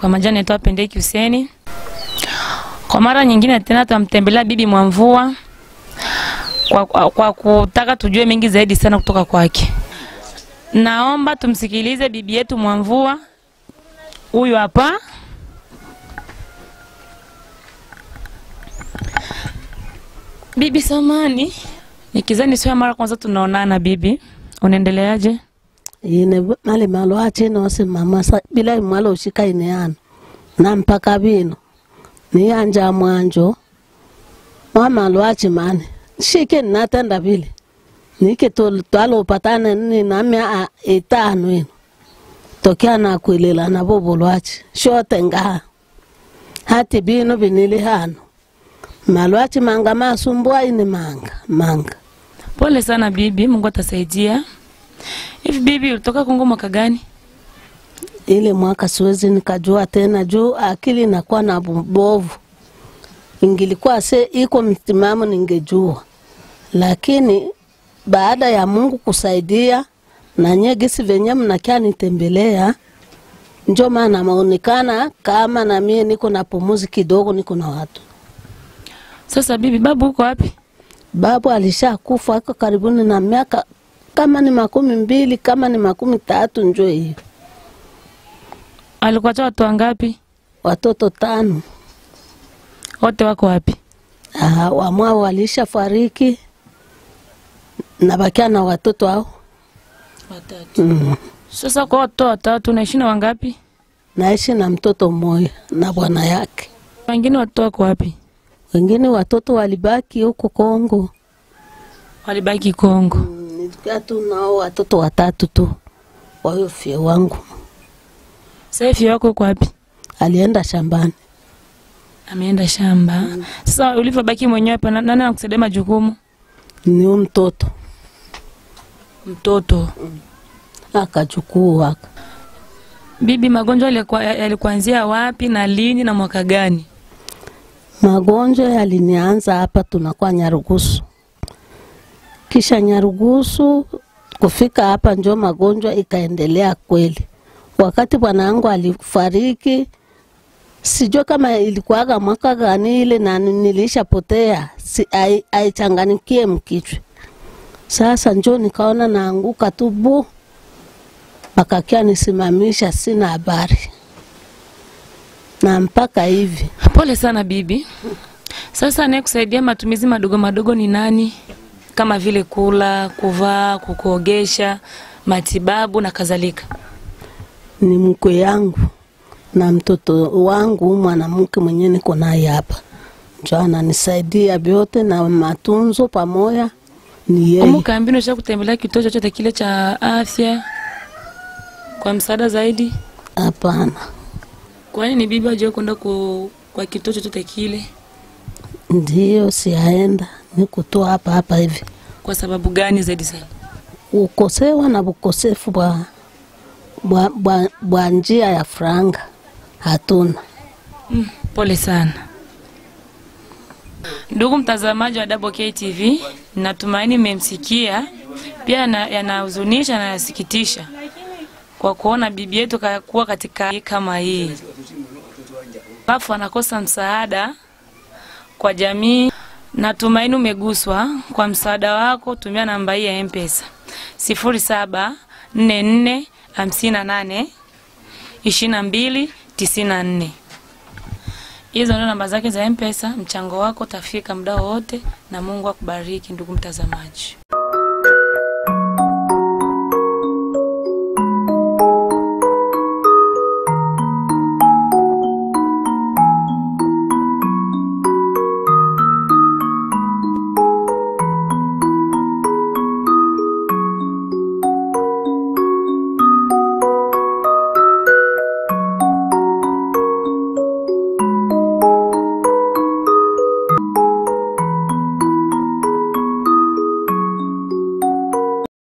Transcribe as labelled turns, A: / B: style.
A: Kwa majina naitwa Pendeki Huseni. Kwa mara nyingine tena tutamtembelea bibi Mwamvua kwa, kwa, kwa kutaka tujue mengi zaidi sana kutoka kwake. Naomba tumsikilize bibi yetu Mwamvua. Huyu hapa. Bibi Samani, nikizani sio mara kwanza tunaonana bibi. Unaendeleaje?
B: ine mali malo achino simama sa bila imwalo ushika ine ano na mpaka bino niyanja mwanjo mwamalo achi mani shike natenda vile nike tol- twalo upatane ni namya a- itano ino tokea na kwilela na bobo lwachi shote ngaha hati bino binili hano malwachi manga masumbua ini manga manga
A: Pole sana bibi, Mungu atasaidia. Hivi bibi, ulitoka Kongo mwaka gani?
B: ile mwaka siwezi nikajua tena juu akili inakuwa na bovu. Ingilikuwa se iko msimamo ningejua, lakini baada ya Mungu kusaidia na nye gisi venye mnakia nitembelea, njo maana maonekana kama na mie niko na pumuzi kidogo, niko na watu.
A: Sasa bibi, babu uko wapi?
B: Babu alishakufa ako karibuni na miaka kama ni makumi mbili kama ni makumi tatu, njo hiyo,
A: Alikuacha watu wangapi?
B: watoto tano.
A: Wote wako wapi?
B: Ah, wamwao walisha fariki na bakia na watoto hao
A: Watatu.
B: mm.
A: Sasa kwa watoto watatu unaishi na wangapi?
B: Naishi na mtoto mmoja na bwana yake,
A: Wengine watoto wako wapi?
B: wengine watoto walibaki huko Kongo.
A: Walibaki Kongo.
B: Mm, Nilikuwa tu nao watoto watatu tu, wayo fie wangu
A: Sasa hivi wako uko wapi?
B: alienda shambani.
A: Ameenda shamba. Sasa ulivyobaki mwenyewe hapa, na- nani anakusaidia majukumu?
B: Ni huyu mtoto
A: Mtoto.
B: akachukua aka
A: Bibi, magonjwa yalikuwa- yalikuanzia wapi na lini na mwaka gani?
B: magonjwa yalinianza hapa, tunakuwa Nyarugusu, kisha Nyarugusu kufika hapa njo magonjwa ikaendelea kweli. Wakati bwana yangu alifariki, sijua kama ilikuwaga mwaka gani ile, na nilishapotea si, ai- aichanganikie mkichwa. Sasa njo nikaona naanguka tu bu, akakia nisimamisha, sina habari na mpaka hivi
A: Pole sana bibi. Sasa anayekusaidia matumizi madogo madogo ni nani? Kama vile kula, kuvaa, kukuogesha, matibabu na kadhalika.
B: ni mkwe yangu na mtoto wangu mwanamke mwenye niko naye hapa, njo ananisaidia vyote na matunzo pamoja ni yeye.
A: Kumbuka mbinu cha kutembelea kituo chochote kile cha afya kwa msaada zaidi.
B: Hapana,
A: Kwani ni bibi aje kwenda ku, kwa kituo chochote kile?
B: ndiyo siaenda, niko tu hapa hapa hivi.
A: Kwa sababu gani zaidi sana?
B: Ukosewa na ukosefu bwa, bwa, bwa, bwa njia ya franga hatuna.
A: Mm, pole sana ndugu mtazamaji wa Double K TV, natumaini mmemsikia. Pia yana- yanahuzunisha na yanasikitisha kwa kuona bibi yetu kakuwa katika hali kama hii, alafu anakosa msaada kwa jamii. Natumaini umeguswa. Kwa msaada wako tumia namba hii ya M-Pesa sifuri saba nne nne hamsini na nane ishirini na mbili tisini na nne. Hizo ndio namba zake za M-Pesa. Mchango wako utafika muda wowote, na Mungu akubariki ndugu mtazamaji.